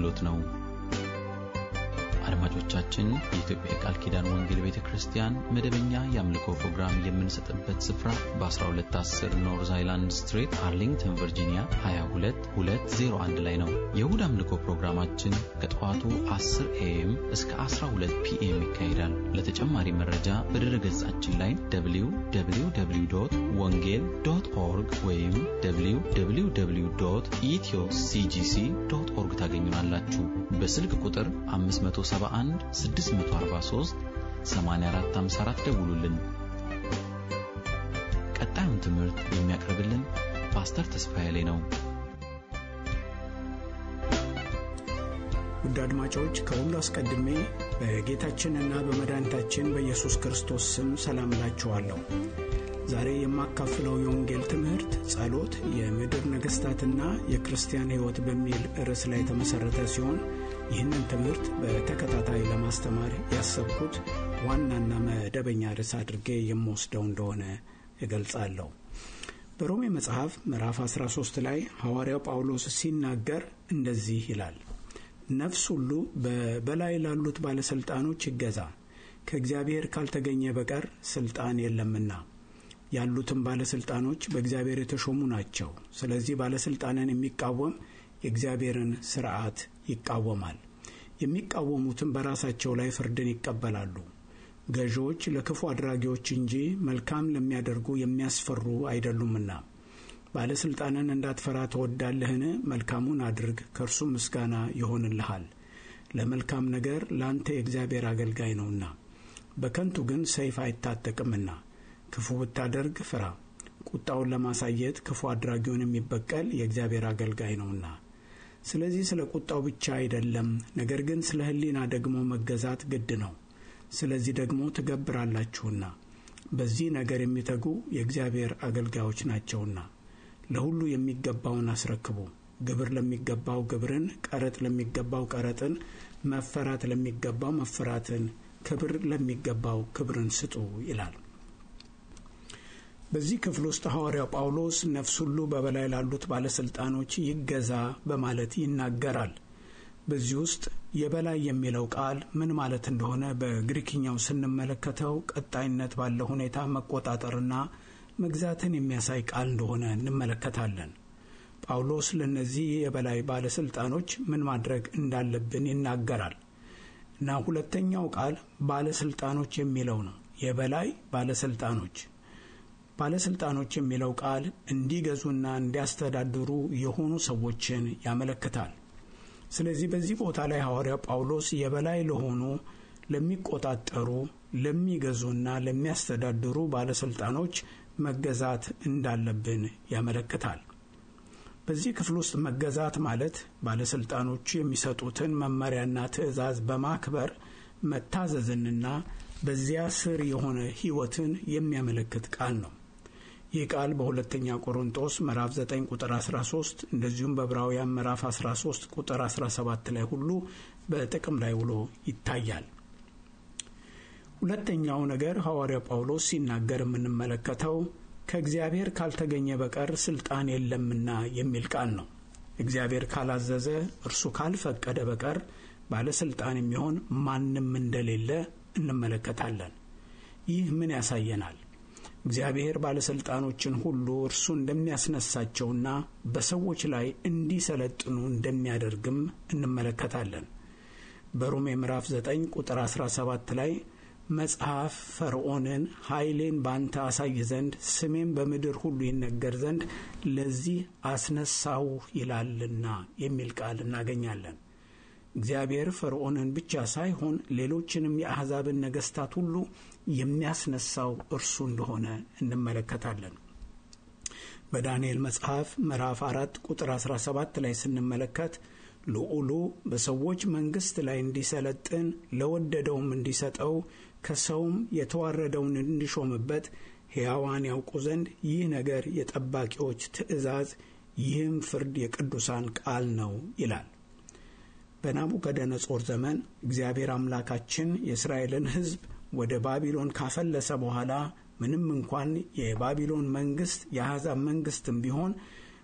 አገልግሎት ነው። አድማጮቻችን የኢትዮጵያ የቃል ኪዳን ወንጌል ቤተ ክርስቲያን መደበኛ የአምልኮ ፕሮግራም የምንሰጥበት ስፍራ በ1210 ኖርዝ አይላንድ ስትሬት አርሊንግተን ቨርጂኒያ 22201 ላይ ነው። የእሁድ አምልኮ ፕሮግራማችን ከጠዋቱ 10 ኤኤም እስከ 12 ፒኤም ይካሄዳል። ለተጨማሪ መረጃ በድረ ገጻችን ላይ www ወንጌል ዶት ኦርግ ወይም www ኢትዮ ሲጂሲ ዶት ኦርግ ታገኙናላችሁ። በስልክ ቁጥር 571 643 8454 ደውሉልን። ቀጣዩን ትምህርት የሚያቀርብልን ፓስተር ተስፋዬ ላይ ነው። ውድ አድማጮች ከሁሉ አስቀድሜ በጌታችንና በመድኃኒታችን በኢየሱስ ክርስቶስ ስም ሰላም እላችኋለሁ። ዛሬ የማካፍለው የወንጌል ትምህርት ጸሎት፣ የምድር ነገሥታትና የክርስቲያን ሕይወት በሚል ርዕስ ላይ የተመሠረተ ሲሆን ይህንን ትምህርት በተከታታይ ለማስተማር ያሰብኩት ዋናና መደበኛ ርዕስ አድርጌ የምወስደው እንደሆነ እገልጻለሁ። በሮሜ መጽሐፍ ምዕራፍ 13 ላይ ሐዋርያው ጳውሎስ ሲናገር እንደዚህ ይላል ነፍስ ሁሉ በበላይ ላሉት ባለሥልጣኖች ይገዛ፣ ከእግዚአብሔር ካልተገኘ በቀር ሥልጣን የለምና። ያሉትም ባለሥልጣኖች በእግዚአብሔር የተሾሙ ናቸው። ስለዚህ ባለሥልጣንን የሚቃወም የእግዚአብሔርን ሥርዓት ይቃወማል። የሚቃወሙትም በራሳቸው ላይ ፍርድን ይቀበላሉ። ገዢዎች ለክፉ አድራጊዎች እንጂ መልካም ለሚያደርጉ የሚያስፈሩ አይደሉምና። ባለሥልጣንን እንዳትፈራ ትወዳለህን? መልካሙን አድርግ፣ ከእርሱም ምስጋና ይሆንልሃል። ለመልካም ነገር ለአንተ የእግዚአብሔር አገልጋይ ነውና። በከንቱ ግን ሰይፍ አይታጠቅምና። ክፉ ብታደርግ ፍራ፣ ቁጣውን ለማሳየት ክፉ አድራጊውን የሚበቀል የእግዚአብሔር አገልጋይ ነውና። ስለዚህ ስለ ቁጣው ብቻ አይደለም፣ ነገር ግን ስለ ሕሊና ደግሞ መገዛት ግድ ነው። ስለዚህ ደግሞ ትገብራላችሁና። በዚህ ነገር የሚተጉ የእግዚአብሔር አገልጋዮች ናቸውና። ለሁሉ የሚገባውን አስረክቡ። ግብር ለሚገባው ግብርን፣ ቀረጥ ለሚገባው ቀረጥን፣ መፈራት ለሚገባው መፈራትን፣ ክብር ለሚገባው ክብርን ስጡ ይላል። በዚህ ክፍል ውስጥ ሐዋርያው ጳውሎስ ነፍስ ሁሉ በበላይ ላሉት ባለሥልጣኖች ይገዛ በማለት ይናገራል። በዚህ ውስጥ የበላይ የሚለው ቃል ምን ማለት እንደሆነ በግሪክኛው ስንመለከተው ቀጣይነት ባለው ሁኔታ መቆጣጠርና መግዛትን የሚያሳይ ቃል እንደሆነ እንመለከታለን። ጳውሎስ ለእነዚህ የበላይ ባለሥልጣኖች ምን ማድረግ እንዳለብን ይናገራል እና ሁለተኛው ቃል ባለሥልጣኖች የሚለው ነው። የበላይ ባለሥልጣኖች ባለሥልጣኖች የሚለው ቃል እንዲገዙና እንዲያስተዳድሩ የሆኑ ሰዎችን ያመለክታል። ስለዚህ በዚህ ቦታ ላይ ሐዋርያው ጳውሎስ የበላይ ለሆኑ ለሚቆጣጠሩ፣ ለሚገዙና ለሚያስተዳድሩ ባለሥልጣኖች መገዛት እንዳለብን ያመለክታል። በዚህ ክፍል ውስጥ መገዛት ማለት ባለሥልጣኖቹ የሚሰጡትን መመሪያና ትዕዛዝ በማክበር መታዘዝንና በዚያ ስር የሆነ ሕይወትን የሚያመለክት ቃል ነው። ይህ ቃል በሁለተኛ ቆሮንጦስ ምዕራፍ 9 ቁጥር 13 እንደዚሁም በዕብራውያን ምዕራፍ 13 ቁጥር 17 ላይ ሁሉ በጥቅም ላይ ውሎ ይታያል። ሁለተኛው ነገር ሐዋርያው ጳውሎስ ሲናገር የምንመለከተው ከእግዚአብሔር ካልተገኘ በቀር ስልጣን የለምና የሚል ቃል ነው። እግዚአብሔር ካላዘዘ፣ እርሱ ካልፈቀደ በቀር ባለስልጣን የሚሆን ማንም እንደሌለ እንመለከታለን። ይህ ምን ያሳየናል? እግዚአብሔር ባለሥልጣኖችን ሁሉ እርሱ እንደሚያስነሳቸውና በሰዎች ላይ እንዲሰለጥኑ እንደሚያደርግም እንመለከታለን። በሮሜ ምዕራፍ 9 ቁጥር 17 ላይ መጽሐፍ ፈርዖንን ኃይሌን ባንተ አሳይ ዘንድ ስሜም በምድር ሁሉ ይነገር ዘንድ ለዚህ አስነሳው ይላልና የሚል ቃል እናገኛለን። እግዚአብሔር ፈርዖንን ብቻ ሳይሆን ሌሎችንም የአሕዛብን ነገሥታት ሁሉ የሚያስነሳው እርሱ እንደሆነ እንመለከታለን። በዳንኤል መጽሐፍ ምዕራፍ አራት ቁጥር 17 ላይ ስንመለከት ልዑሉ በሰዎች መንግሥት ላይ እንዲሰለጥን ለወደደውም እንዲሰጠው ከሰውም የተዋረደውን እንዲሾምበት ሕያዋን ያውቁ ዘንድ ይህ ነገር የጠባቂዎች ትእዛዝ፣ ይህም ፍርድ የቅዱሳን ቃል ነው ይላል። በናቡከደነጾር ዘመን እግዚአብሔር አምላካችን የእስራኤልን ሕዝብ ወደ ባቢሎን ካፈለሰ በኋላ ምንም እንኳን የባቢሎን መንግስት የአሕዛብ መንግስትም ቢሆን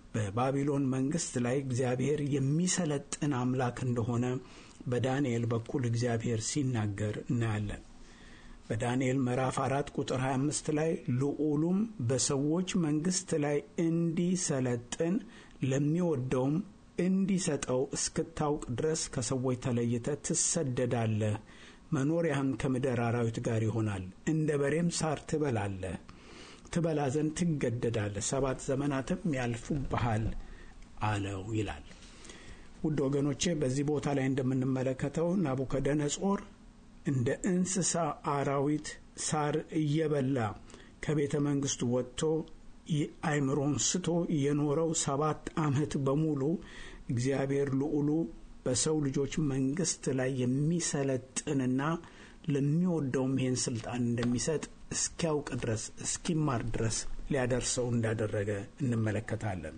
በባቢሎን መንግስት ላይ እግዚአብሔር የሚሰለጥን አምላክ እንደሆነ በዳንኤል በኩል እግዚአብሔር ሲናገር እናያለን። በዳንኤል ምዕራፍ አራት ቁጥር 25 ላይ ልዑሉም በሰዎች መንግስት ላይ እንዲሰለጥን ለሚወደውም እንዲሰጠው እስክታውቅ ድረስ ከሰዎች ተለይተ ትሰደዳለህ። መኖሪያህም ከምድር አራዊት ጋር ይሆናል። እንደ በሬም ሳር ትበላለህ፣ ትበላ ዘንድ ትገደዳለህ። ሰባት ዘመናትም ያልፉብሃል አለው ይላል። ውድ ወገኖቼ በዚህ ቦታ ላይ እንደምንመለከተው ናቡከደነጾር እንደ እንስሳ አራዊት ሳር እየበላ ከቤተ መንግስቱ ወጥቶ አይምሮን ስቶ የኖረው ሰባት ዓመት በሙሉ እግዚአብሔር ልዑሉ በሰው ልጆች መንግስት ላይ የሚሰለጥንና ለሚወደውም ይህን ስልጣን እንደሚሰጥ እስኪያውቅ ድረስ እስኪማር ድረስ ሊያደርሰው እንዳደረገ እንመለከታለን።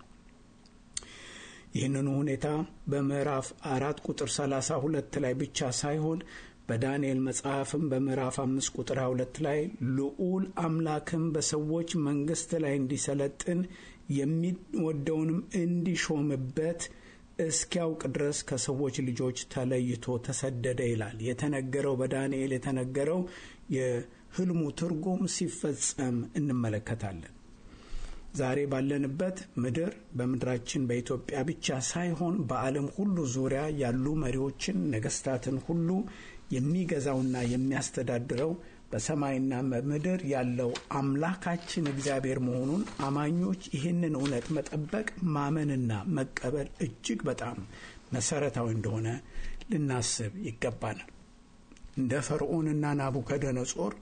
ይህንኑ ሁኔታ በምዕራፍ አራት ቁጥር ሰላሳ ሁለት ላይ ብቻ ሳይሆን በዳንኤል መጽሐፍም በምዕራፍ አምስት ቁጥር ሁለት ላይ ልዑል አምላክም በሰዎች መንግስት ላይ እንዲሰለጥን የሚወደውንም እንዲሾምበት እስኪያውቅ ድረስ ከሰዎች ልጆች ተለይቶ ተሰደደ ይላል። የተነገረው በዳንኤል የተነገረው የህልሙ ትርጉም ሲፈጸም እንመለከታለን። ዛሬ ባለንበት ምድር በምድራችን በኢትዮጵያ ብቻ ሳይሆን በዓለም ሁሉ ዙሪያ ያሉ መሪዎችን፣ ነገስታትን ሁሉ የሚገዛውና የሚያስተዳድረው በሰማይና በምድር ያለው አምላካችን እግዚአብሔር መሆኑን አማኞች ይህንን እውነት መጠበቅ ማመንና መቀበል እጅግ በጣም መሰረታዊ እንደሆነ ልናስብ ይገባናል። እንደ ፈርዖንና ናቡከደነጾር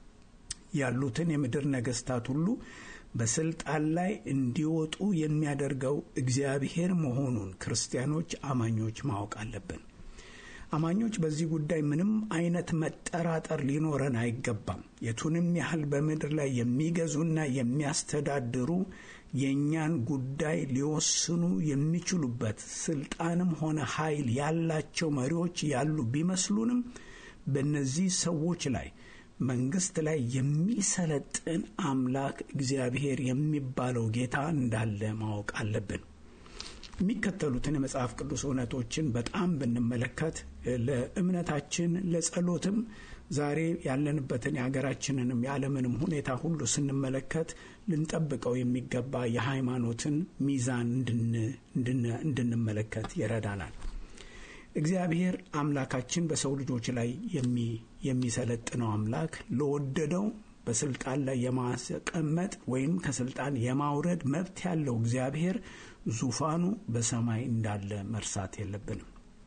ያሉትን የምድር ነገስታት ሁሉ በስልጣን ላይ እንዲወጡ የሚያደርገው እግዚአብሔር መሆኑን ክርስቲያኖች አማኞች ማወቅ አለብን። አማኞች በዚህ ጉዳይ ምንም አይነት መጠራጠር ሊኖረን አይገባም። የቱንም ያህል በምድር ላይ የሚገዙና የሚያስተዳድሩ የእኛን ጉዳይ ሊወስኑ የሚችሉበት ስልጣንም ሆነ ኃይል ያላቸው መሪዎች ያሉ ቢመስሉንም በእነዚህ ሰዎች ላይ መንግስት ላይ የሚሰለጥን አምላክ እግዚአብሔር የሚባለው ጌታ እንዳለ ማወቅ አለብን። የሚከተሉትን የመጽሐፍ ቅዱስ እውነቶችን በጣም ብንመለከት ለእምነታችን ለጸሎትም ዛሬ ያለንበትን የሀገራችንንም የዓለምንም ሁኔታ ሁሉ ስንመለከት ልንጠብቀው የሚገባ የሃይማኖትን ሚዛን እንድንመለከት ይረዳናል። እግዚአብሔር አምላካችን በሰው ልጆች ላይ የሚሰለጥነው አምላክ ለወደደው በስልጣን ላይ የማስቀመጥ ወይም ከስልጣን የማውረድ መብት ያለው እግዚአብሔር ዙፋኑ በሰማይ እንዳለ መርሳት የለብንም።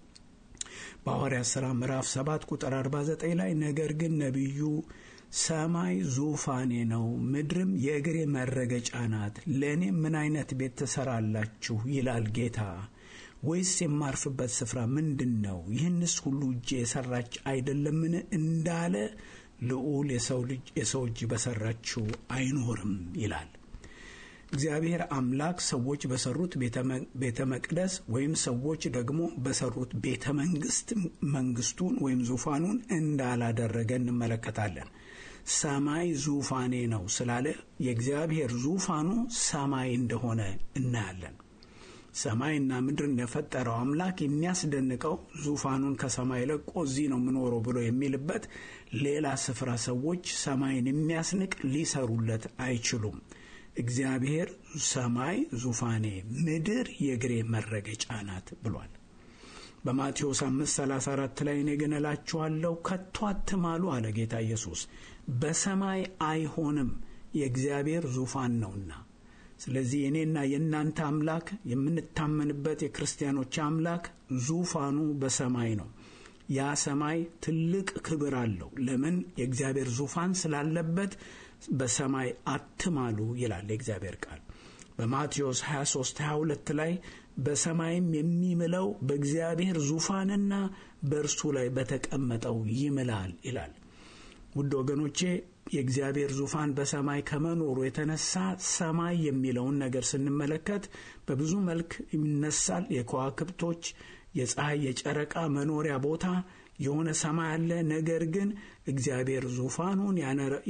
በሐዋርያት ሥራ ምዕራፍ 7 ቁጥር 49 ላይ ነገር ግን ነቢዩ ሰማይ ዙፋኔ ነው፣ ምድርም የእግሬ መረገጫ ናት፣ ለእኔ ምን አይነት ቤት ትሰራላችሁ ይላል ጌታ ወይስ የማርፍበት ስፍራ ምንድን ነው? ይህንስ ሁሉ እጄ የሰራች አይደለምን? እንዳለ ልዑል የሰው ልጅ የሰው እጅ በሰራችው አይኖርም ይላል። እግዚአብሔር አምላክ ሰዎች በሰሩት ቤተ መቅደስ ወይም ሰዎች ደግሞ በሰሩት ቤተ መንግስት መንግስቱን ወይም ዙፋኑን እንዳላደረገ እንመለከታለን። ሰማይ ዙፋኔ ነው ስላለ የእግዚአብሔር ዙፋኑ ሰማይ እንደሆነ እናያለን። ሰማይና ምድርን የፈጠረው አምላክ የሚያስደንቀው ዙፋኑን ከሰማይ ለቆ እዚህ ነው የምኖረው ብሎ የሚልበት ሌላ ስፍራ ሰዎች ሰማይን የሚያስንቅ ሊሰሩለት አይችሉም። እግዚአብሔር ሰማይ ዙፋኔ፣ ምድር የእግሬ መረገጫ ናት ብሏል። በማቴዎስ 534 ላይ እኔ ግን እላችኋለሁ ከቶ አትማሉ አለ ጌታ ኢየሱስ። በሰማይ አይሆንም የእግዚአብሔር ዙፋን ነውና። ስለዚህ የእኔና የእናንተ አምላክ የምንታመንበት የክርስቲያኖች አምላክ ዙፋኑ በሰማይ ነው። ያ ሰማይ ትልቅ ክብር አለው። ለምን? የእግዚአብሔር ዙፋን ስላለበት በሰማይ አትማሉ ይላል የእግዚአብሔር ቃል። በማቴዎስ 23 22 ላይ በሰማይም የሚምለው በእግዚአብሔር ዙፋንና በእርሱ ላይ በተቀመጠው ይምላል ይላል። ውድ ወገኖቼ የእግዚአብሔር ዙፋን በሰማይ ከመኖሩ የተነሳ ሰማይ የሚለውን ነገር ስንመለከት በብዙ መልክ ይነሳል። የከዋክብቶች፣ የፀሐይ፣ የጨረቃ መኖሪያ ቦታ የሆነ ሰማይ አለ። ነገር ግን እግዚአብሔር ዙፋኑን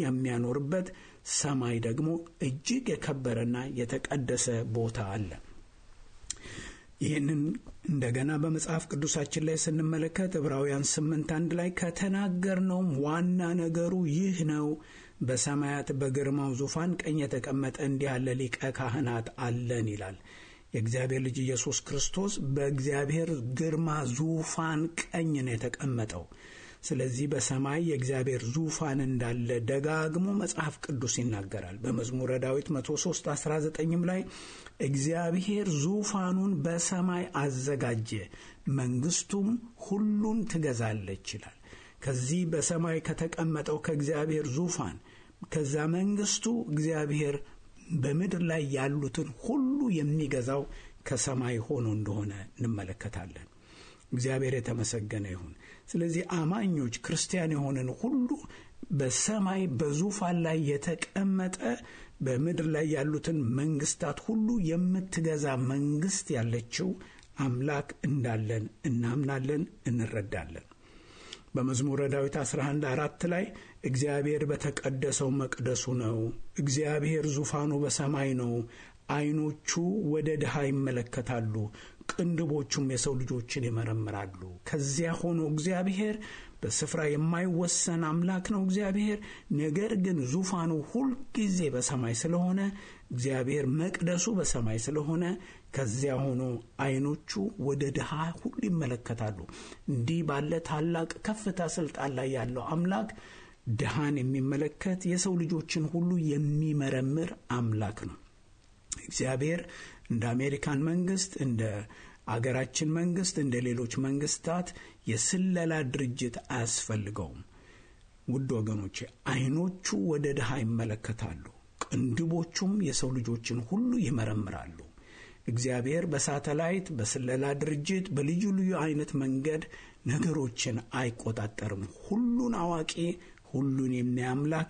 የሚያኖርበት ሰማይ ደግሞ እጅግ የከበረና የተቀደሰ ቦታ አለ። ይህንን እንደገና በመጽሐፍ ቅዱሳችን ላይ ስንመለከት ዕብራውያን ስምንት አንድ ላይ ከተናገርነውም ዋና ነገሩ ይህ ነው፣ በሰማያት በግርማው ዙፋን ቀኝ የተቀመጠ እንዲህ ያለ ሊቀ ካህናት አለን ይላል። የእግዚአብሔር ልጅ ኢየሱስ ክርስቶስ በእግዚአብሔር ግርማ ዙፋን ቀኝ ነው የተቀመጠው። ስለዚህ በሰማይ የእግዚአብሔር ዙፋን እንዳለ ደጋግሞ መጽሐፍ ቅዱስ ይናገራል። በመዝሙረ ዳዊት 103 19ም ላይ እግዚአብሔር ዙፋኑን በሰማይ አዘጋጀ፣ መንግስቱም ሁሉን ትገዛለች ይላል። ከዚህ በሰማይ ከተቀመጠው ከእግዚአብሔር ዙፋን ከዛ መንግስቱ እግዚአብሔር በምድር ላይ ያሉትን ሁሉ የሚገዛው ከሰማይ ሆኖ እንደሆነ እንመለከታለን። እግዚአብሔር የተመሰገነ ይሁን። ስለዚህ አማኞች ክርስቲያን የሆንን ሁሉ በሰማይ በዙፋን ላይ የተቀመጠ በምድር ላይ ያሉትን መንግስታት ሁሉ የምትገዛ መንግስት ያለችው አምላክ እንዳለን እናምናለን፣ እንረዳለን። በመዝሙረ ዳዊት 11 አራት ላይ እግዚአብሔር በተቀደሰው መቅደሱ ነው፣ እግዚአብሔር ዙፋኑ በሰማይ ነው፣ ዓይኖቹ ወደ ድሃ ይመለከታሉ፣ ቅንድቦቹም የሰው ልጆችን ይመረምራሉ። ከዚያ ሆኖ እግዚአብሔር በስፍራ የማይወሰን አምላክ ነው እግዚአብሔር። ነገር ግን ዙፋኑ ሁልጊዜ በሰማይ ስለሆነ እግዚአብሔር መቅደሱ በሰማይ ስለሆነ ከዚያ ሆኖ ዓይኖቹ ወደ ድሃ ሁሉ ይመለከታሉ። እንዲህ ባለ ታላቅ ከፍታ ስልጣን ላይ ያለው አምላክ ድሃን የሚመለከት የሰው ልጆችን ሁሉ የሚመረምር አምላክ ነው። እግዚአብሔር እንደ አሜሪካን መንግስት እንደ አገራችን መንግስት እንደ ሌሎች መንግስታት የስለላ ድርጅት አያስፈልገውም። ውድ ወገኖቼ ዓይኖቹ ወደ ድሃ ይመለከታሉ፣ ቅንድቦቹም የሰው ልጆችን ሁሉ ይመረምራሉ። እግዚአብሔር በሳተላይት በስለላ ድርጅት በልዩ ልዩ አይነት መንገድ ነገሮችን አይቆጣጠርም። ሁሉን አዋቂ፣ ሁሉን የሚያምላክ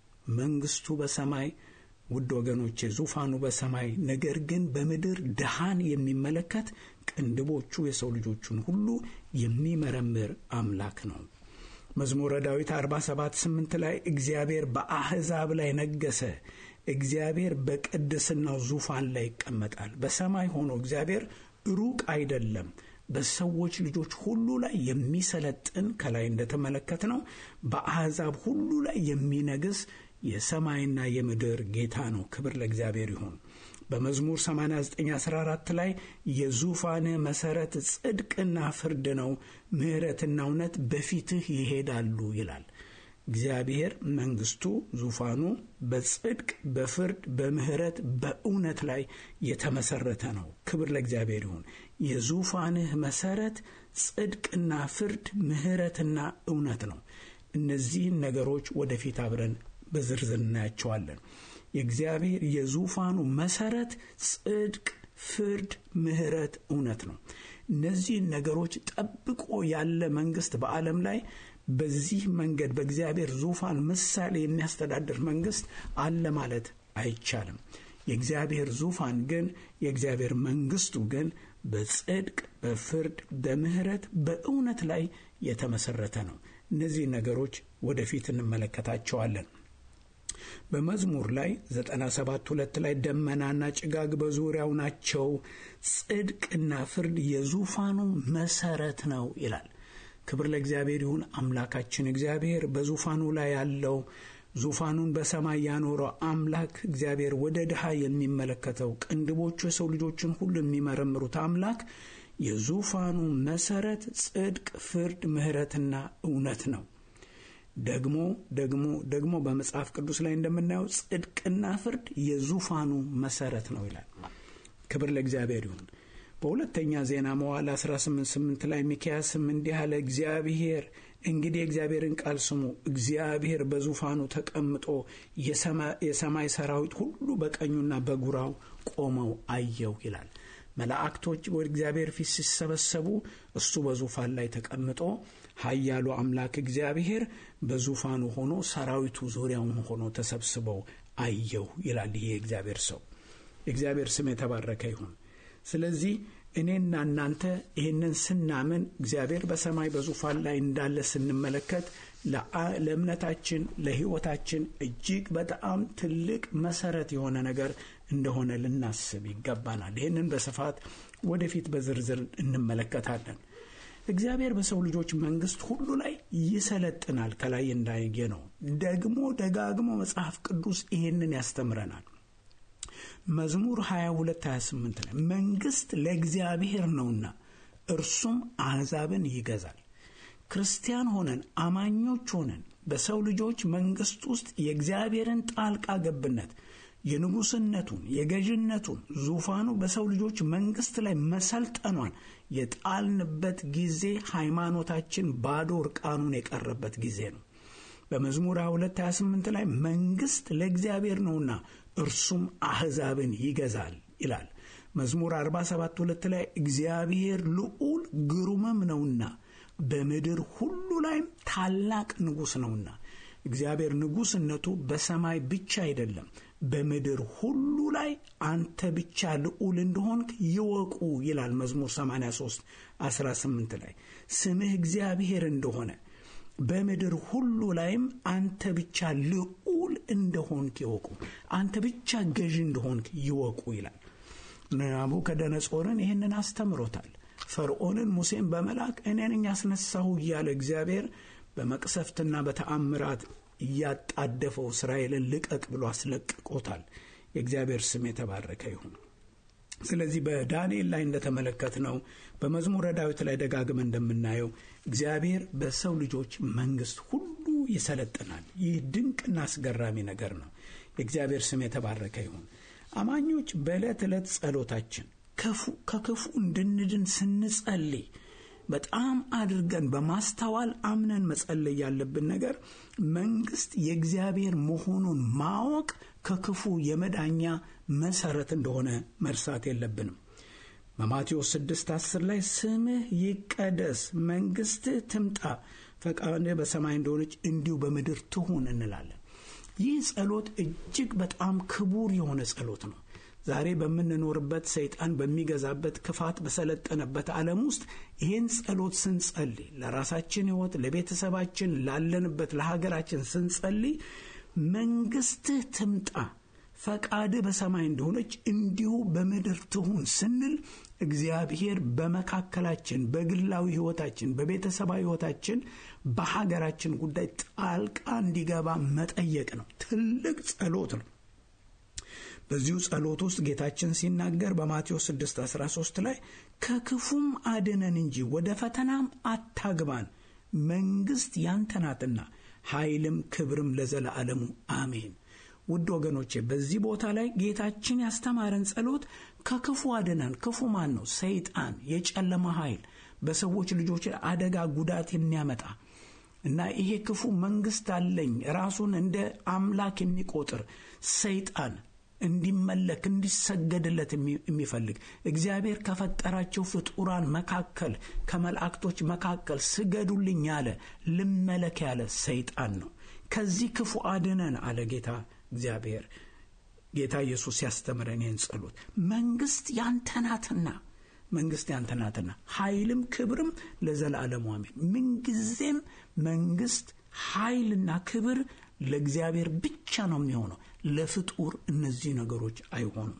መንግስቱ በሰማይ ውድ ወገኖቼ ዙፋኑ በሰማይ ነገር ግን በምድር ድሃን የሚመለከት ቅንድቦቹ የሰው ልጆቹን ሁሉ የሚመረምር አምላክ ነው። መዝሙረ ዳዊት 47 8 ላይ እግዚአብሔር በአሕዛብ ላይ ነገሰ፣ እግዚአብሔር በቅድስናው ዙፋን ላይ ይቀመጣል። በሰማይ ሆኖ እግዚአብሔር ሩቅ አይደለም። በሰዎች ልጆች ሁሉ ላይ የሚሰለጥን ከላይ እንደተመለከት ነው። በአሕዛብ ሁሉ ላይ የሚነግስ የሰማይና የምድር ጌታ ነው። ክብር ለእግዚአብሔር ይሁን። በመዝሙር 8914 ላይ የዙፋንህ መሠረት ጽድቅና ፍርድ ነው፣ ምሕረትና እውነት በፊትህ ይሄዳሉ ይላል። እግዚአብሔር መንግስቱ ዙፋኑ በጽድቅ በፍርድ በምሕረት በእውነት ላይ የተመሰረተ ነው። ክብር ለእግዚአብሔር ይሁን። የዙፋንህ መሠረት ጽድቅና ፍርድ ምሕረትና እውነት ነው። እነዚህን ነገሮች ወደፊት አብረን በዝርዝር እናያቸዋለን። የእግዚአብሔር የዙፋኑ መሰረት ጽድቅ፣ ፍርድ፣ ምሕረት፣ እውነት ነው። እነዚህን ነገሮች ጠብቆ ያለ መንግስት በዓለም ላይ በዚህ መንገድ በእግዚአብሔር ዙፋን ምሳሌ የሚያስተዳድር መንግስት አለ ማለት አይቻልም። የእግዚአብሔር ዙፋን ግን የእግዚአብሔር መንግስቱ ግን በጽድቅ፣ በፍርድ፣ በምሕረት፣ በእውነት ላይ የተመሰረተ ነው። እነዚህ ነገሮች ወደፊት እንመለከታቸዋለን። በመዝሙር ላይ 97 ሁለት ላይ ደመናና ጭጋግ በዙሪያው ናቸው፣ ጽድቅና ፍርድ የዙፋኑ መሰረት ነው ይላል። ክብር ለእግዚአብሔር ይሁን። አምላካችን እግዚአብሔር በዙፋኑ ላይ ያለው ዙፋኑን በሰማይ ያኖረው አምላክ እግዚአብሔር ወደ ድሃ የሚመለከተው ቅንድቦቹ የሰው ልጆችን ሁሉ የሚመረምሩት አምላክ የዙፋኑ መሰረት ጽድቅ፣ ፍርድ፣ ምሕረትና እውነት ነው። ደግሞ ደግሞ ደግሞ በመጽሐፍ ቅዱስ ላይ እንደምናየው ጽድቅና ፍርድ የዙፋኑ መሰረት ነው ይላል። ክብር ለእግዚአብሔር ይሁን። በሁለተኛ ዜና መዋዕል 18፥8 ላይ ሚክያስም እንዲህ አለ፣ እግዚአብሔር እንግዲህ የእግዚአብሔርን ቃል ስሙ፣ እግዚአብሔር በዙፋኑ ተቀምጦ የሰማይ ሰራዊት ሁሉ በቀኙና በግራው ቆመው አየው ይላል። መላእክቶች ወደ እግዚአብሔር ፊት ሲሰበሰቡ እሱ በዙፋን ላይ ተቀምጦ ኃያሉ አምላክ እግዚአብሔር በዙፋኑ ሆኖ ሰራዊቱ ዙሪያውን ሆኖ ተሰብስበው አየሁ ይላል። ይህ የእግዚአብሔር ሰው የእግዚአብሔር ስም የተባረከ ይሁን። ስለዚህ እኔና እናንተ ይህንን ስናምን እግዚአብሔር በሰማይ በዙፋን ላይ እንዳለ ስንመለከት ለእምነታችን ለሕይወታችን እጅግ በጣም ትልቅ መሰረት የሆነ ነገር እንደሆነ ልናስብ ይገባናል። ይህንን በስፋት ወደፊት በዝርዝር እንመለከታለን። እግዚአብሔር በሰው ልጆች መንግስት ሁሉ ላይ ይሰለጥናል። ከላይ እንዳየ ነው። ደግሞ ደጋግሞ መጽሐፍ ቅዱስ ይህንን ያስተምረናል። መዝሙር 22 28 ላይ መንግስት ለእግዚአብሔር ነውና እርሱም አሕዛብን ይገዛል። ክርስቲያን ሆነን አማኞች ሆነን በሰው ልጆች መንግስት ውስጥ የእግዚአብሔርን ጣልቃ ገብነት የንጉስነቱን የገዥነቱን ዙፋኑ በሰው ልጆች መንግስት ላይ መሰልጠኗን የጣልንበት ጊዜ ሃይማኖታችን ባዶ እርቃኑን የቀረበት ጊዜ ነው። በመዝሙር 22 28 ላይ መንግስት ለእግዚአብሔር ነውና እርሱም አሕዛብን ይገዛል ይላል። መዝሙር 47 ሁለት ላይ እግዚአብሔር ልዑል ግሩምም ነውና በምድር ሁሉ ላይም ታላቅ ንጉሥ ነውና። እግዚአብሔር ንጉሥነቱ በሰማይ ብቻ አይደለም፣ በምድር ሁሉ ላይ አንተ ብቻ ልዑል እንደሆንክ ይወቁ ይላል መዝሙር 83 18 ላይ ስምህ እግዚአብሔር እንደሆነ በምድር ሁሉ ላይም አንተ ብቻ ልዑል እንደሆንክ ይወቁ፣ አንተ ብቻ ገዥ እንደሆንክ ይወቁ ይላል። ናቡከደነጾርን ይህንን አስተምሮታል። ፈርዖንን ሙሴን በመላክ እኔ ነኝ ያስነሳሁ እያለ እግዚአብሔር በመቅሰፍትና በተአምራት እያጣደፈው እስራኤልን ልቀቅ ብሎ አስለቅቆታል። የእግዚአብሔር ስም የተባረከ ይሁን። ስለዚህ በዳንኤል ላይ እንደተመለከትነው በመዝሙረ ዳዊት ላይ ደጋግመን እንደምናየው እግዚአብሔር በሰው ልጆች መንግስት ሁሉ ይሰለጥናል። ይህ ድንቅና አስገራሚ ነገር ነው። የእግዚአብሔር ስም የተባረከ ይሁን። አማኞች በዕለት ዕለት ጸሎታችን ከክፉ እንድንድን ስንጸልይ በጣም አድርገን በማስተዋል አምነን መጸለይ ያለብን ነገር መንግስት የእግዚአብሔር መሆኑን ማወቅ ከክፉ የመዳኛ መሰረት እንደሆነ መርሳት የለብንም። በማቴዎስ 6 10 ላይ ስምህ ይቀደስ፣ መንግስትህ ትምጣ፣ ፈቃድህ በሰማይ እንደሆነች እንዲሁ በምድር ትሁን እንላለን። ይህ ጸሎት እጅግ በጣም ክቡር የሆነ ጸሎት ነው። ዛሬ በምንኖርበት ሰይጣን በሚገዛበት ክፋት በሰለጠነበት ዓለም ውስጥ ይህን ጸሎት ስንጸልይ ለራሳችን ሕይወት፣ ለቤተሰባችን፣ ላለንበት ለሀገራችን ስንጸልይ መንግስትህ ትምጣ ፈቃድህ በሰማይ እንደሆነች እንዲሁ በምድር ትሁን ስንል እግዚአብሔር በመካከላችን በግላዊ ሕይወታችን፣ በቤተሰባዊ ሕይወታችን፣ በሀገራችን ጉዳይ ጣልቃ እንዲገባ መጠየቅ ነው። ትልቅ ጸሎት ነው። በዚሁ ጸሎት ውስጥ ጌታችን ሲናገር በማቴዎስ 6 13 ላይ ከክፉም አድነን እንጂ ወደ ፈተናም አታግባን፣ መንግሥት ያንተ ናትና ኃይልም ክብርም ለዘለዓለሙ አሜን። ውድ ወገኖቼ በዚህ ቦታ ላይ ጌታችን ያስተማረን ጸሎት ከክፉ አድነን። ክፉ ማን ነው? ሰይጣን፣ የጨለማ ኃይል በሰዎች ልጆች አደጋ ጉዳት የሚያመጣ እና ይሄ ክፉ መንግስት አለኝ ራሱን እንደ አምላክ የሚቆጥር ሰይጣን እንዲመለክ እንዲሰገድለት የሚፈልግ እግዚአብሔር ከፈጠራቸው ፍጡራን መካከል ከመላእክቶች መካከል ስገዱልኝ ያለ ልመለክ ያለ ሰይጣን ነው። ከዚህ ክፉ አድነን አለ ጌታ እግዚአብሔር። ጌታ ኢየሱስ ያስተምረን ይህን ጸሎት መንግስት ያንተ ናትና መንግስት ያንተ ናትና ኃይልም ክብርም ለዘላለሙ አሜን። ምንጊዜም መንግስት ኃይልና ክብር ለእግዚአብሔር ብቻ ነው የሚሆነው። ለፍጡር እነዚህ ነገሮች አይሆኑም።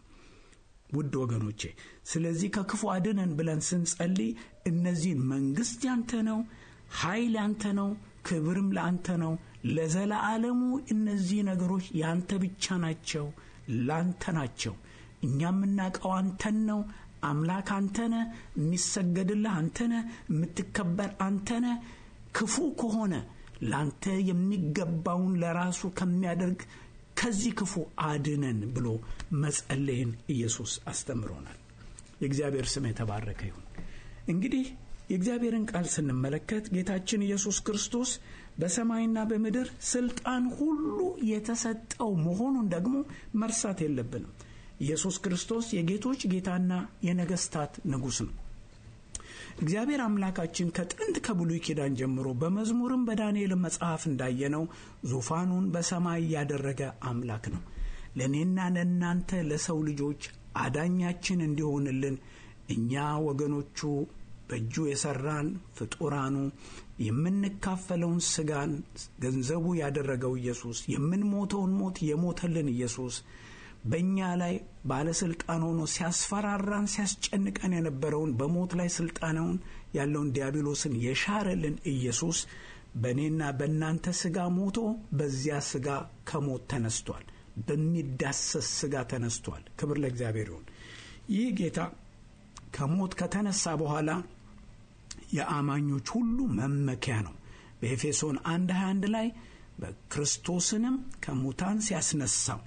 ውድ ወገኖቼ ስለዚህ ከክፉ አድነን ብለን ስንጸልይ እነዚህን መንግስት ያንተ ነው፣ ኃይል ያንተ ነው፣ ክብርም ለአንተ ነው፣ ለዘላለሙ እነዚህ ነገሮች ያንተ ብቻ ናቸው፣ ላንተ ናቸው። እኛ የምናውቀው አንተን ነው። አምላክ አንተነ፣ የሚሰገድልህ አንተነ፣ የምትከበር አንተነ። ክፉ ከሆነ ላንተ የሚገባውን ለራሱ ከሚያደርግ ከዚህ ክፉ አድነን ብሎ መጸለይን ኢየሱስ አስተምሮናል። የእግዚአብሔር ስም የተባረከ ይሁን። እንግዲህ የእግዚአብሔርን ቃል ስንመለከት ጌታችን ኢየሱስ ክርስቶስ በሰማይና በምድር ስልጣን ሁሉ የተሰጠው መሆኑን ደግሞ መርሳት የለብንም። ኢየሱስ ክርስቶስ የጌቶች ጌታና የነገስታት ንጉሥ ነው። እግዚአብሔር አምላካችን ከጥንት ከብሉይ ኪዳን ጀምሮ በመዝሙርም በዳንኤል መጽሐፍ እንዳየነው ዙፋኑን በሰማይ ያደረገ አምላክ ነው። ለእኔና ለእናንተ ለሰው ልጆች አዳኛችን እንዲሆንልን እኛ ወገኖቹ በእጁ የሰራን ፍጡራኑ የምንካፈለውን ስጋን ገንዘቡ ያደረገው ኢየሱስ የምንሞተውን ሞት የሞተልን ኢየሱስ በእኛ ላይ ባለስልጣን ሆኖ ሲያስፈራራን ሲያስጨንቀን የነበረውን በሞት ላይ ስልጣናውን ያለውን ዲያብሎስን የሻረልን ኢየሱስ በእኔና በእናንተ ስጋ ሞቶ በዚያ ስጋ ከሞት ተነስቷል። በሚዳሰስ ስጋ ተነስቷል። ክብር ለእግዚአብሔር ይሁን። ይህ ጌታ ከሞት ከተነሳ በኋላ የአማኞች ሁሉ መመኪያ ነው። በኤፌሶን 1 21 ላይ በክርስቶስንም ከሙታን ሲያስነሳው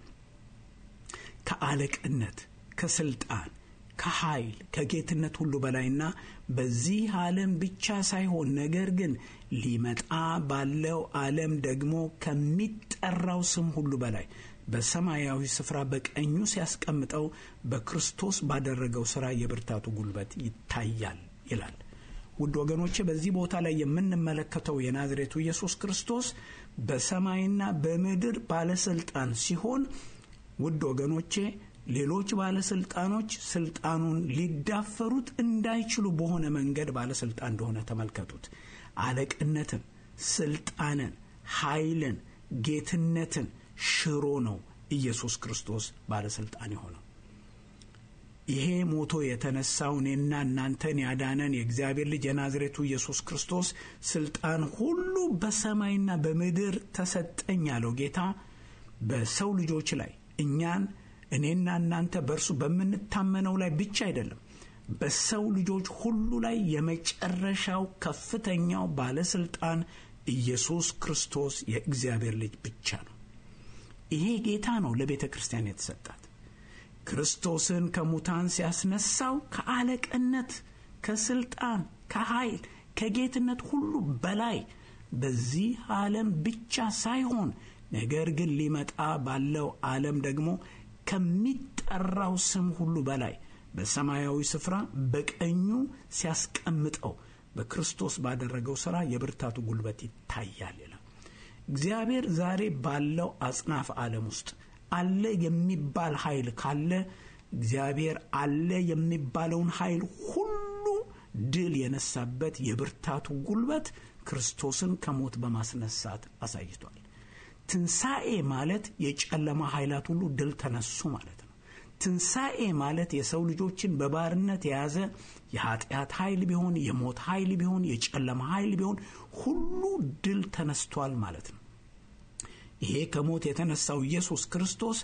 ከአለቅነት፣ ከስልጣን፣ ከኃይል፣ ከጌትነት ሁሉ በላይና በዚህ ዓለም ብቻ ሳይሆን ነገር ግን ሊመጣ ባለው ዓለም ደግሞ ከሚጠራው ስም ሁሉ በላይ በሰማያዊ ስፍራ በቀኙ ሲያስቀምጠው በክርስቶስ ባደረገው ሥራ የብርታቱ ጉልበት ይታያል ይላል። ውድ ወገኖቼ በዚህ ቦታ ላይ የምንመለከተው የናዝሬቱ ኢየሱስ ክርስቶስ በሰማይና በምድር ባለስልጣን ሲሆን ውድ ወገኖቼ ሌሎች ባለስልጣኖች ስልጣኑን ሊዳፈሩት እንዳይችሉ በሆነ መንገድ ባለስልጣን እንደሆነ ተመልከቱት። አለቅነትን፣ ስልጣንን፣ ኃይልን፣ ጌትነትን ሽሮ ነው ኢየሱስ ክርስቶስ ባለስልጣን የሆነው። ይሄ ሞቶ የተነሳው እኔና እናንተን ያዳነን የእግዚአብሔር ልጅ የናዝሬቱ ኢየሱስ ክርስቶስ ስልጣን ሁሉ በሰማይና በምድር ተሰጠኝ ያለው ጌታ በሰው ልጆች ላይ እኛን እኔና እናንተ በእርሱ በምንታመነው ላይ ብቻ አይደለም፣ በሰው ልጆች ሁሉ ላይ የመጨረሻው ከፍተኛው ባለስልጣን ኢየሱስ ክርስቶስ የእግዚአብሔር ልጅ ብቻ ነው። ይሄ ጌታ ነው ለቤተ ክርስቲያን የተሰጣት። ክርስቶስን ከሙታን ሲያስነሳው ከአለቅነት፣ ከስልጣን፣ ከኃይል፣ ከጌትነት ሁሉ በላይ በዚህ ዓለም ብቻ ሳይሆን ነገር ግን ሊመጣ ባለው ዓለም ደግሞ ከሚጠራው ስም ሁሉ በላይ በሰማያዊ ስፍራ በቀኙ ሲያስቀምጠው በክርስቶስ ባደረገው ሥራ የብርታቱ ጉልበት ይታያል ይላል። እግዚአብሔር ዛሬ ባለው አጽናፍ ዓለም ውስጥ አለ የሚባል ኃይል ካለ እግዚአብሔር አለ የሚባለውን ኃይል ሁሉ ድል የነሳበት የብርታቱ ጉልበት ክርስቶስን ከሞት በማስነሳት አሳይቷል። ትንሣኤ ማለት የጨለማ ኃይላት ሁሉ ድል ተነሱ ማለት ነው። ትንሣኤ ማለት የሰው ልጆችን በባርነት የያዘ የኃጢአት ኃይል ቢሆን፣ የሞት ኃይል ቢሆን፣ የጨለማ ኃይል ቢሆን ሁሉ ድል ተነስቷል ማለት ነው። ይሄ ከሞት የተነሳው ኢየሱስ ክርስቶስ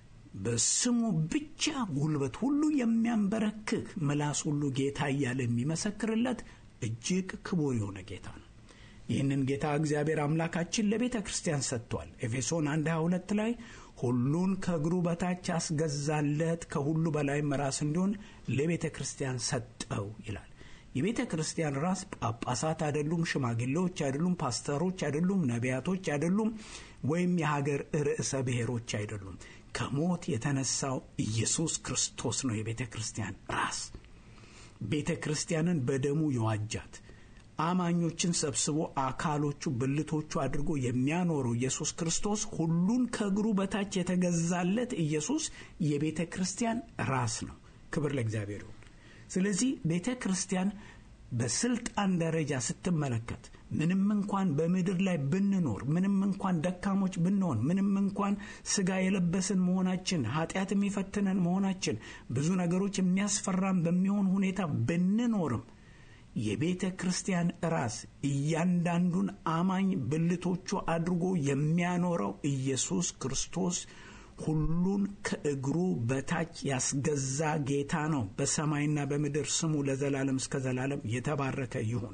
በስሙ ብቻ ጉልበት ሁሉ የሚያንበረክክ ምላስ ሁሉ ጌታ እያለ የሚመሰክርለት እጅግ ክቡር የሆነ ጌታ ነው። ይህንን ጌታ እግዚአብሔር አምላካችን ለቤተ ክርስቲያን ሰጥቷል። ኤፌሶን 1 22 ላይ ሁሉን ከእግሩ በታች ያስገዛለት ከሁሉ በላይም ራስ እንዲሆን ለቤተ ክርስቲያን ሰጠው ይላል። የቤተ ክርስቲያን ራስ ጳጳሳት አይደሉም፣ ሽማግሌዎች አይደሉም፣ ፓስተሮች አይደሉም፣ ነቢያቶች አይደሉም፣ ወይም የሀገር ርዕሰ ብሔሮች አይደሉም። ከሞት የተነሳው ኢየሱስ ክርስቶስ ነው የቤተ ክርስቲያን ራስ። ቤተ ክርስቲያንን በደሙ የዋጃት አማኞችን ሰብስቦ አካሎቹ ብልቶቹ አድርጎ የሚያኖረው ኢየሱስ ክርስቶስ ሁሉን ከእግሩ በታች የተገዛለት ኢየሱስ የቤተ ክርስቲያን ራስ ነው። ክብር ለእግዚአብሔር ይሁን። ስለዚህ ቤተ ክርስቲያን በስልጣን ደረጃ ስትመለከት ምንም እንኳን በምድር ላይ ብንኖር፣ ምንም እንኳን ደካሞች ብንሆን፣ ምንም እንኳን ስጋ የለበስን መሆናችን፣ ኃጢአት የሚፈትነን መሆናችን፣ ብዙ ነገሮች የሚያስፈራን በሚሆን ሁኔታ ብንኖርም የቤተ ክርስቲያን ራስ እያንዳንዱን አማኝ ብልቶቹ አድርጎ የሚያኖረው ኢየሱስ ክርስቶስ ሁሉን ከእግሩ በታች ያስገዛ ጌታ ነው። በሰማይና በምድር ስሙ ለዘላለም እስከ ዘላለም የተባረከ ይሁን።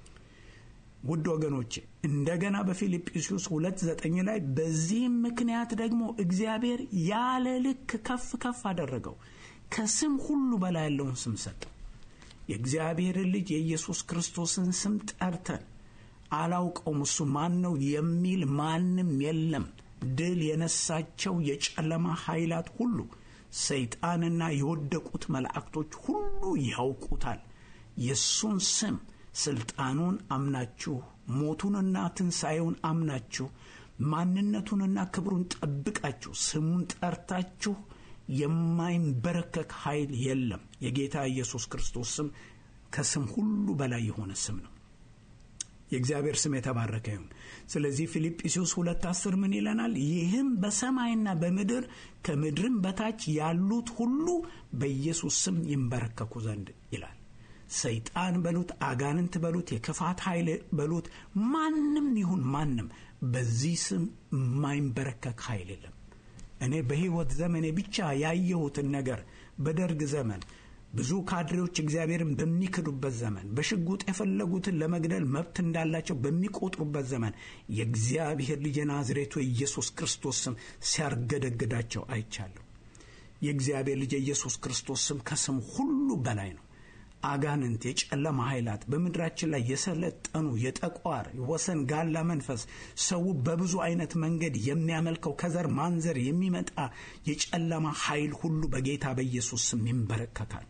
ውድ ወገኖቼ እንደገና በፊልጵስዩስ ሁለት ዘጠኝ ላይ በዚህም ምክንያት ደግሞ እግዚአብሔር ያለ ልክ ከፍ ከፍ አደረገው፣ ከስም ሁሉ በላይ ያለውን ስም ሰጠው። የእግዚአብሔርን ልጅ የኢየሱስ ክርስቶስን ስም ጠርተን አላውቀውም እሱ ማን ነው የሚል ማንም የለም። ድል የነሳቸው የጨለማ ኃይላት ሁሉ ሰይጣንና የወደቁት መላእክቶች ሁሉ ያውቁታል። የእሱን ስም ስልጣኑን አምናችሁ ሞቱንና ትንሣኤውን አምናችሁ ማንነቱንና ክብሩን ጠብቃችሁ ስሙን ጠርታችሁ የማይንበረከክ ኃይል የለም። የጌታ ኢየሱስ ክርስቶስ ስም ከስም ሁሉ በላይ የሆነ ስም ነው። የእግዚአብሔር ስም የተባረከ ይሁን። ስለዚህ ፊልጵስዩስ ሁለት አስር ምን ይለናል? ይህም በሰማይና በምድር ከምድርም በታች ያሉት ሁሉ በኢየሱስ ስም ይንበረከኩ ዘንድ ይላል። ሰይጣን በሉት፣ አጋንንት በሉት፣ የክፋት ኃይል በሉት፣ ማንም ይሁን ማንም በዚህ ስም የማይንበረከክ ኃይል የለም። እኔ በሕይወት ዘመኔ ብቻ ያየሁትን ነገር በደርግ ዘመን ብዙ ካድሬዎች እግዚአብሔርን በሚክዱበት ዘመን በሽጉጥ የፈለጉትን ለመግደል መብት እንዳላቸው በሚቆጥሩበት ዘመን የእግዚአብሔር ልጅ የናዝሬቱ የኢየሱስ ክርስቶስ ስም ሲያርገደግዳቸው አይቻለሁ። የእግዚአብሔር ልጅ የኢየሱስ ክርስቶስ ስም ከስም ሁሉ በላይ ነው። አጋንንት፣ የጨለማ ኃይላት በምድራችን ላይ የሰለጠኑ የጠቋር ወሰን ጋላ መንፈስ ሰው በብዙ አይነት መንገድ የሚያመልከው ከዘር ማንዘር የሚመጣ የጨለማ ኃይል ሁሉ በጌታ በኢየሱስ ስም ይንበረከካል።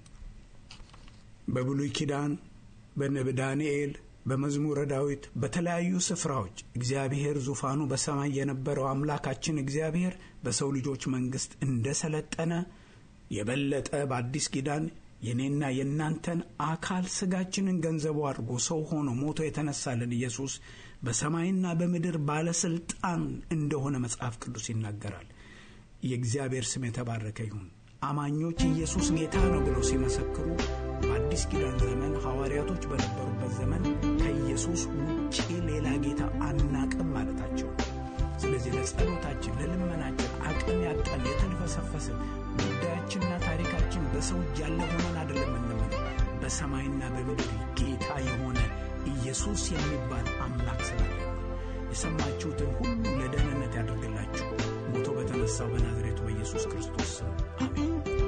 በብሉይ ኪዳን በነብ ዳንኤል በመዝሙረ ዳዊት በተለያዩ ስፍራዎች እግዚአብሔር ዙፋኑ በሰማይ የነበረው አምላካችን እግዚአብሔር በሰው ልጆች መንግስት እንደሰለጠነ የበለጠ በአዲስ ኪዳን የኔና የእናንተን አካል ስጋችንን ገንዘቡ አድርጎ ሰው ሆኖ ሞቶ የተነሳልን ኢየሱስ በሰማይና በምድር ባለስልጣን እንደሆነ መጽሐፍ ቅዱስ ይናገራል። የእግዚአብሔር ስም የተባረከ ይሁን። አማኞች ኢየሱስ ጌታ ነው ብለው ሲመሰክሩ በአዲስ ኪዳን ዘመን ሐዋርያቶች በነበሩበት ዘመን ከኢየሱስ ውጪ ሌላ ጌታ አናቅም ማለታቸው ነው። ስለዚህ ለጸሎታችን፣ ለልመናችን አቅም ያጣን የተልፈሰፈስን ጉዳያችንና ታሪካችን በሰው እጅ ያለ ሆነን አይደለም እንምን በሰማይና በምድር ጌታ የሆነ ኢየሱስ የሚባል አምላክ ስላለ የሰማችሁትን ሁሉ ለደህንነት ያደርግላችሁ ሞቶ በተነሳው በናዝሬቱ በኢየሱስ ክርስቶስ ስም አሜን።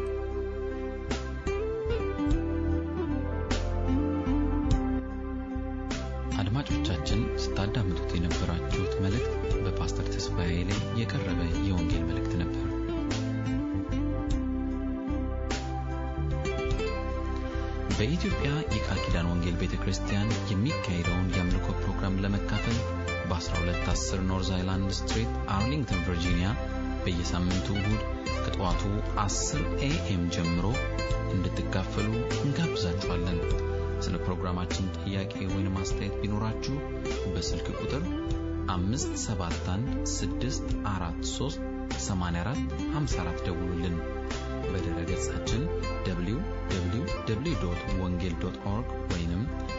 አድማጮቻችን ስታዳምጡት የነበራችሁት መልእክት በፓስተር ተስፋዬ ላይ የቀረበ የወንጌል መልእክት ነበር። በኢትዮጵያ የቃል ኪዳን ወንጌል ቤተ ክርስቲያን የሚካሄደውን የአምልኮ ፕሮግራም ለመካፈል በ1210 ኖርዝ አይላንድ ስትሪት አርሊንግተን ቨርጂኒያ በየሳምንቱ እሁድ ከጠዋቱ 10 ኤኤም ጀምሮ እንድትካፈሉ እንጋብዛችኋለን። ስለ ፕሮግራማችን ጥያቄ ወይም አስተያየት ቢኖራችሁ በስልክ ቁጥር 571 ደውሉልን። በድረ ገጻችን www ወንጌል ኦርግ ወይም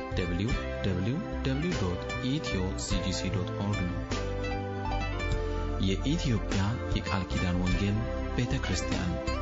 www ኢትዮ ሲጂሲ ኦርግ ነው። የኢትዮጵያ የቃል ኪዳን ወንጌል ቤተ ክርስቲያን